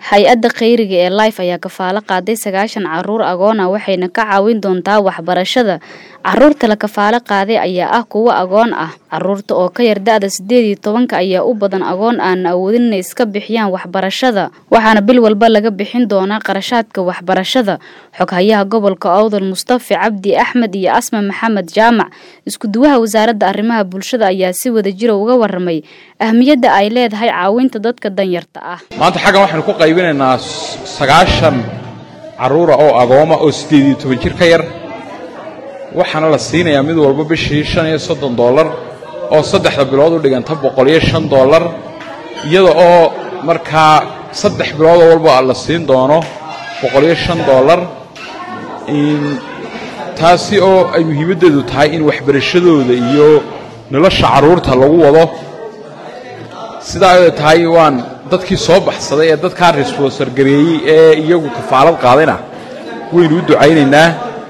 hay-adda kheyriga ee life ayaa kafaalo qaaday sagaashan caruur agoon ah waxayna ka caawin doontaa waxbarashada caruurta la kafaalo qaaday ayaa ah kuwo agoon ah caruurta oo ka yar da-da sideed iyo tobanka ayaa u badan agoon aan awoodin inay iska bixiyaan waxbarashada waxaana bil walba laga bixin doonaa qarashaadka waxbarashada xoghayaha gobolka owdal mustafi cabdi axmed iyo asma maxamed jaamac iskuduwaha wasaaradda arrimaha bulshada ayaa si wada jira uga waramay ahmiyadda ay leedahay caawinta dadka danyarta ah maanta xaggan waxaynu ku qaybinaynaa sagaashan carruura oo agooma oo siddeed iyo toban jir ka yar waxaana la siinayaa mid walba bishii shan iyo soddon dollar oo saddexda bilood u dhiganta boqol iyo shan dollar iyada oo markaa saddex biloodoo walba la siin doono boqol iyo shan dollar taasi oo ay muhiimaddeedu tahay in waxbarashadooda iyo nolosha carruurta lagu wado sidaa ay tahay waan dadkii soo baxsaday ee dadkaa resbonsor gareeyey ee iyagu kafaalad qaadayna waynu u ducaynaynaa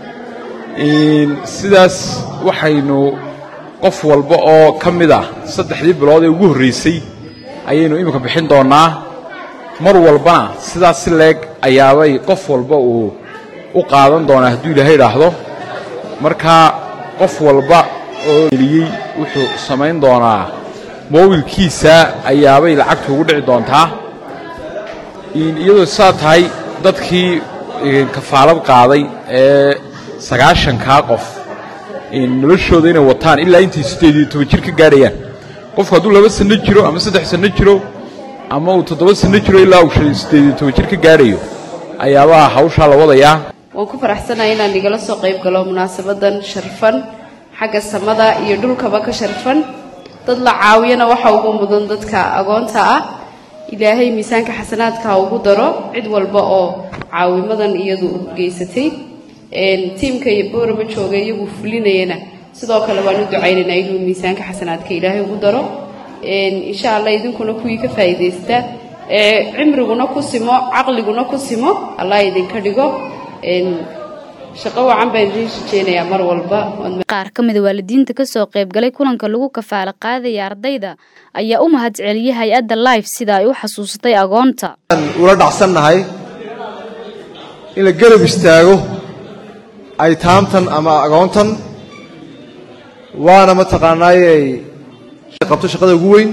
sidaas waxaynu qof walba oo ka mid ah saddexdii bilood ee ugu horraysay ayaynu iminka bixin doonnaa mar walbana sidaas si leeg ayaabay qof walba uu u qaadan doonaa hadduu ilaahay idhaahdo markaa qof walba oo geliyey wuxuu samayn doonaa moobilkiisa ayaabay lacagtu ugu dhici doontaa iyadoo saa tahay dadkii kafaalad qaaday ee sagaashankaa qof noloshooda inay wataan ilaa intay siddeed iyo toban jir ka gaadhayaan qofku hadduu laba sanno jiro ama saddex sanno jiro ama uu toddoba sanno jiro ilaa uu siddeed iyo toban jir ka gaadhayo ayaabaa hawshaa la wadayaa waan ku faraxsanahay inaan igala soo qayb galo munaasabadan sharfan xagga samada iyo dhulkaba ka sharfan dad la caawiyana waxa ugu mudan dadka agoonta ah ilaahay miisaanka xasanaadka ha ugu daro cid walba oo caawimadan iyadu geysatay tiimka iyo boorama jooga iyagu fulinayana sidoo kale waan u ducaynaynaa inuu miisaanka xasanaadka ilaahay ugu daro insha allah idinkuna kuwii ka faa'iidaysta cimriguna ku simo caqliguna ku simo allah idinka dhigo shaqo wacan baan idiin shijeynayaa mar walba qaar ka mida waalidiinta kasoo qaybgalay kulanka lagu kafaalo qaadaya ardayda ayaa u mahad celiyay hay-adda life sida ay u xasuusatay agoonta ula dhacsannahay in la garab istaago aytaamtan ama agoontan waana mataqaanaayey qabto shaqada ugu weyn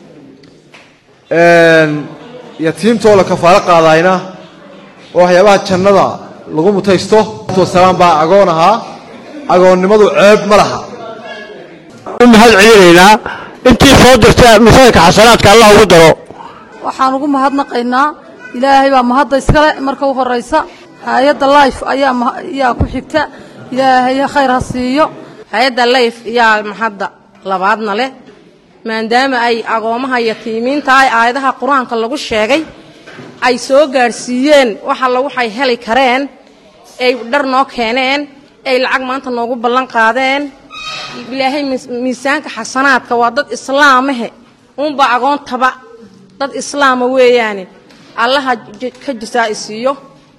yatiimtoo la kafaalo qaadayna oo waxyaabaha jannada lagu mutaysto wasalaam baa agoon ahaa agoonnimadu ceeb ma laha u mahad celinaynaa intii soo dirta misaanka xasanaadka allah ugu daro waxaan ugu mahadnaqaynaa ilaahay baa mahadda iskale marka u horraysa hay-adda life ayaa ku xigta ilaahay khayr ha siiyo hay-adda life yaa mahadda labaadna leh maadaama ay agoomaha yatiimiinta ay aayadaha qur-aanka lagu sheegay ay soo gaadhsiiyeen wax alla waxay heli kareen ay dhar noo keeneen ay lacag maanta noogu ballan qaadeen ilaahay miisaanka xasanaadka waa dad islaamahe uunbaa agoontaba dad islaama weeyaane allaha ka jasaa i siiyo